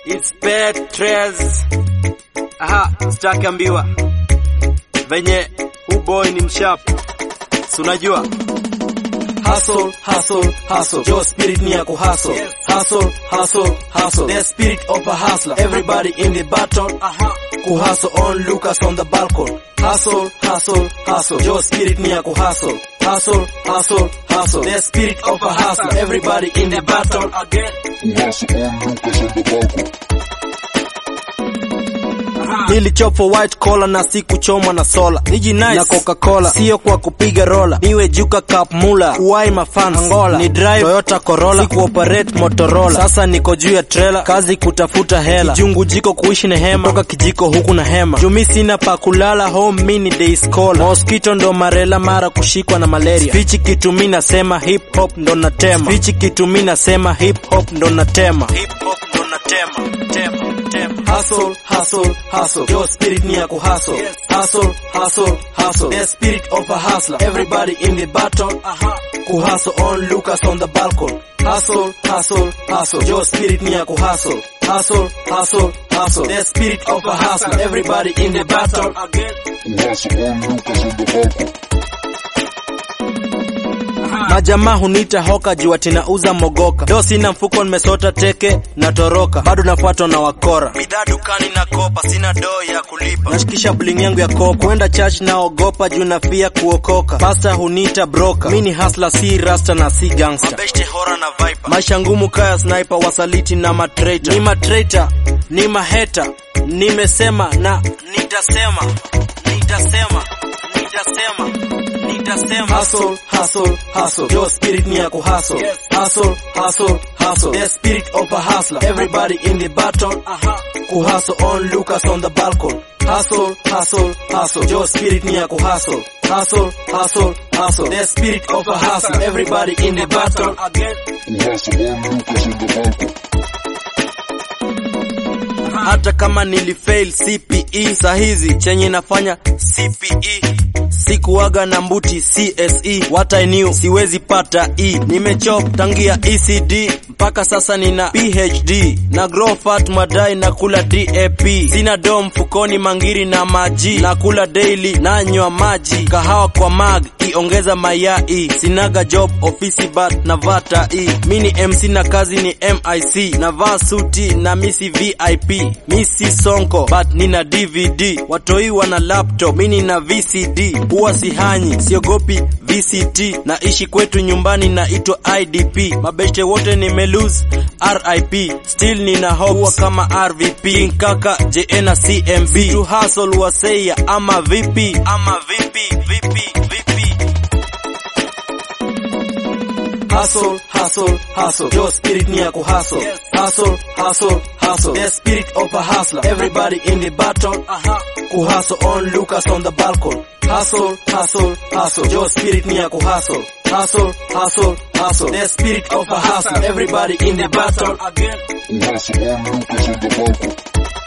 It's Petrez. Aha, sitaki ambiwa venye hu boy ni mshap, si unajua Hustle, hustle, hustle. Your spirit ni ya kuhustle. Hustle, hustle, hustle. The spirit of a hustler. Everybody in the battle. Kuhustle on Lucas on the balcony. Hustle, hustle, hustle. Your spirit ni ya kuhustle. Hustle, hustle, hustle. The spirit of a hustler. Everybody in the battle. Kuhustle on Lucas on the balcony. nilichopo white collar na si kuchomwa na sola niji nice na coca-cola sio kwa kupiga rola niwe juka cup mula kuwai mafans Angola ni drive Toyota Corolla si kuoperate Motorola sasa niko juu ya trailer kazi kutafuta hela kijungu jiko kuishi na hema toka kijiko huku na hema jumi sina pa kulala home mini day scholar mosquito ndo marela mara kushikwa na malaria fichi kitu mi nasema hip hop ndo natema fichi kitu mi nasema hip hop ndo natema hip hop ndo natema tema tema Hustle, hustle, hustle. Your spirit ni ya kuhustle. Hustle, hustle, hustle. The spirit of a hustler. Everybody in the battle. Kuhustle on Lucas on the balcony. Hustle, hustle, hustle. Your spirit ni ya kuhustle. Hustle, hustle, hustle. The spirit of a hustler. Everybody in the battle. Kuhustle on Lucas on the balcony. majamaa hunita hoka juu ati nauza mogoka do sina mfuko nimesota teke na toroka bado nafuatwa na wakora bidhaa dukani na kopa sina doo ya kulipa nashikisha bling yangu ya kopa kwenda church naogopa juu nafia kuokoka pasta hunita broka mi ni hasla si rasta na si gangster mabeshte hora na viper maisha ngumu kaya sniper wasaliti na matraitor ni matraitor ni maheta nimesema na nitasema nitasema nitasema nitasema Hustle, hustle, hustle. Your spirit ni ya kuhustle. Hustle, hustle, hustle. The spirit of a hustler. Everybody in the battle. Kuhustle on Lucas on the balcony. Hustle, hustle, hustle. Your spirit ni ya kuhustle. Hustle, hustle, hustle. The spirit of a hustler. Everybody in the battle. Kuhustle on Lucas on the balcony. hata kama nilifail CPE sahizi chenye nafanya CPE sikuwaga na mbuti CSE what I knew siwezi pata E nimechop tangia ECD mpaka sasa nina PhD na grow fat madai na kula DAP sina dom mfukoni mangiri na maji na kula daily nanywa maji kahawa kwa mag iongeza mayai sinaga job ofisi but navata e mini MC na kazi ni MIC navaa suti na misi VIP misi sonko but nina DVD watoi wana laptop mini na VCD huwa sihanyi siogopi VCT naishi kwetu nyumbani naitwa IDP mabeshte wote nimelose RIP still nina hope huwa kama RVP nkaka JN na CMB to hustle waseya ama vipi ama vipi vipi vipi Hustle, hustle, hustle. Your spirit ni ya kuhustle. Hustle, hustle, hustle. The spirit of a hustler. Everybody in the battle. Kuhustle on Lucas on the balcony. Hustle, hustle, hustle. Your spirit ni ya kuhustle. Hustle, hustle, hustle. The spirit of a hustler. Everybody in the battle. Kuhustle on Lucas on the balcony.